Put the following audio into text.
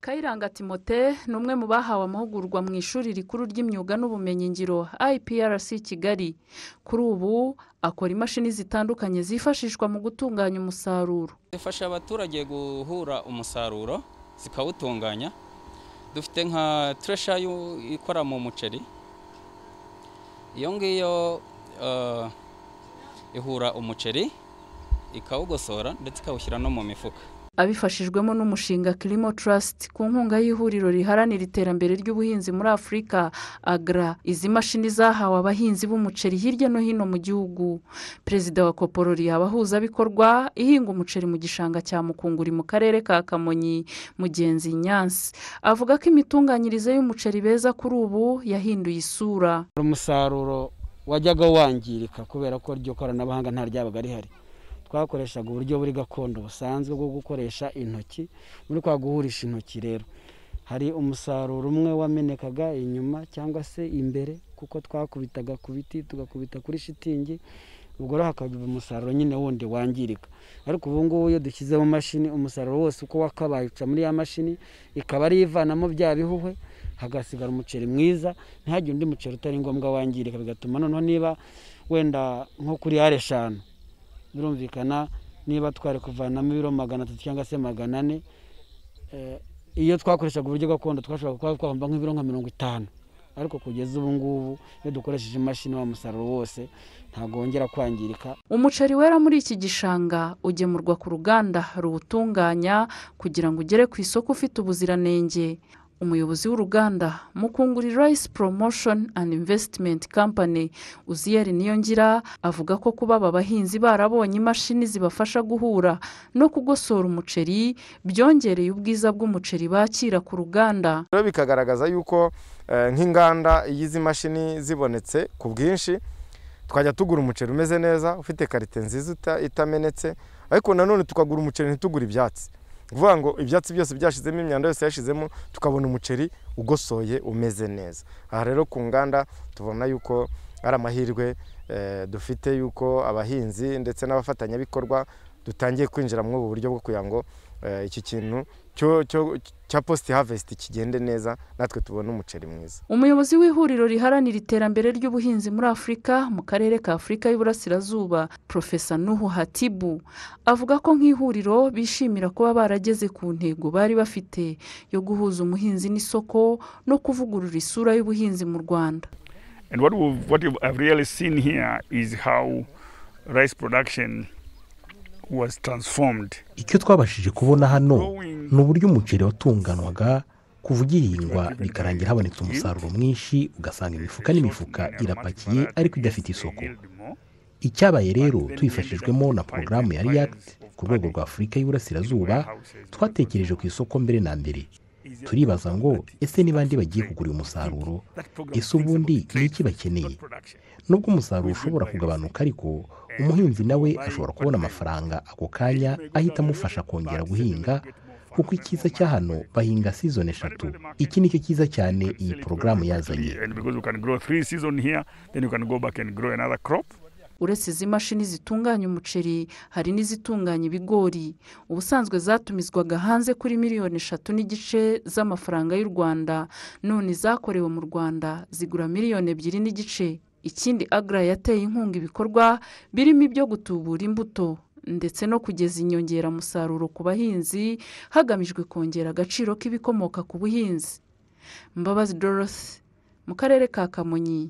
kayiranga timote ni umwe mu bahawe amahugurwa mu ishuri rikuru ry'imyuga n'ubumenyingiro iprc kigali kuri ubu akora imashini zitandukanye zifashishwa mu gutunganya umusaruro zifasha abaturage guhura umusaruro zikawutunganya dufite nka turesha ikora mu muceri iyo ngiyo ihura umuceri ikawugosora ndetse ikawushyira no mu mifuka abifashijwemo n'umushinga kirimo trust ku nkunga y'ihuriro riharanira iterambere ry'ubuhinzi muri afurika agra izi mashini zahawe abahinzi b'umuceri hirya no hino mu gihugu perezida wa koporori abahuzabikorwa ihinga umuceri mu gishanga cya mukunguri mu karere ka kamonyi mugenzi nyansi avuga ko imitunganyirize y'umuceri beza kuri ubu yahinduye isura umusaruro wajyaga wangirika kubera ko iryo koranabuhanga nta ryabaga rihari twakoreshaga uburyo buri gakondo busanzwe bwo gukoresha intoki muri kwa guhurisha intoki rero hari umusaruro umwe wamenekaga inyuma cyangwa se imbere kuko twakubitaga ku biti tugakubita kuri shitingi ubwo rero hakaba umusaruro nyine wundi wangirika ariko ubu ngubu iyo dushyizemo mashini umusaruro wose uko wakabaye uca muri ya mashini ikaba ari ivanamo bya bihuhwe hagasigara umuceri mwiza ntihagire undi muceri utari ngombwa wangirika bigatuma noneho niba wenda nko kuri yare eshanu birumvikana niba twari kuvanamo ibiro magana atatu cyangwa se magana ane iyo twakoreshaga uburyo gakondo twashobora kuba twavamo nk'ibiro nka mirongo itanu ariko kugeza ubu ngubu iyo dukoresheje imashini wa musaruro wose ntabwo wongera kwangirika umuceri wera muri iki gishanga ugemurwa ku ruganda ruwutunganya kugira ngo ugere ku isoko ufite ubuziranenge umuyobozi w'uruganda mukunguri rice promotion and investment company uziyeri niyongira avuga ko kuba aba bahinzi barabonye imashini zibafasha guhura no kugosora umuceri byongereye ubwiza bw'umuceri bakira ku ruganda rero bikagaragaza yuko nk'inganda iyo izi mashini zibonetse ku bwinshi twajya tugura umuceri umeze neza ufite karite nziza itamenetse ariko nanone tukagura umuceri ntitugure ibyatsi vuga ngo ibyatsi byose byashizemo imyanda yose yashizemo tukabona umuceri ugosoye umeze neza aha rero ku nganda tubona yuko ari amahirwe dufite yuko abahinzi ndetse n'abafatanyabikorwa dutangiye kwinjira muri ubu buryo bwo kugira ngo iki kintu cya positi havesiti kigende neza natwe tubone umuceri mwiza umuyobozi w'ihuriro riharanira iterambere ry'ubuhinzi muri afurika mu karere ka afurika y'uburasirazuba profesa nuhu hatibu avuga ko nk'ihuriro bishimira kuba barageze ku ntego bari bafite yo guhuza umuhinzi n'isoko no kuvugurura isura y'ubuhinzi mu rwanda And what we've, what I've really seen here is how rice production was transformed. icyo twabashije kubona hano ni uburyo umuceri watunganwaga kuva ugihingwa bikarangira habonetse umusaruro mwinshi ugasanga imifuka n'imifuka irapakiye ariko idafite isoko icyabaye rero tubifashijwemo na porogaramu ya react ku rwego rwa afurika y'uburasirazuba twatekereje ku isoko mbere na mbere turibaza ngo ese niba ndi bagiye kugura uyu musaruro ese ubundi ni iki bakeneye nubwo umusaruro ushobora kugabanuka ariko umuhinzi nawe ashobora kubona amafaranga ako kanya ahita amufasha kongera guhinga kuko icyiza cya hano bahinga sizoni eshatu iki ni cyo cyiza cyane iyi porogaramu yazanye uretse izi mashini zitunganya umuceri hari n'izitunganya ibigori ubusanzwe zatumizwaga hanze kuri miliyoni eshatu n'igice z'amafaranga y'u rwanda none zakorewe mu rwanda zigura miliyoni ebyiri n'igice ikindi agra yateye inkunga ibikorwa birimo ibyo gutubura imbuto ndetse no kugeza inyongeramusaruro ku bahinzi hagamijwe kongera agaciro k'ibikomoka ku buhinzi mbabazi dorothy mu karere ka kamonyi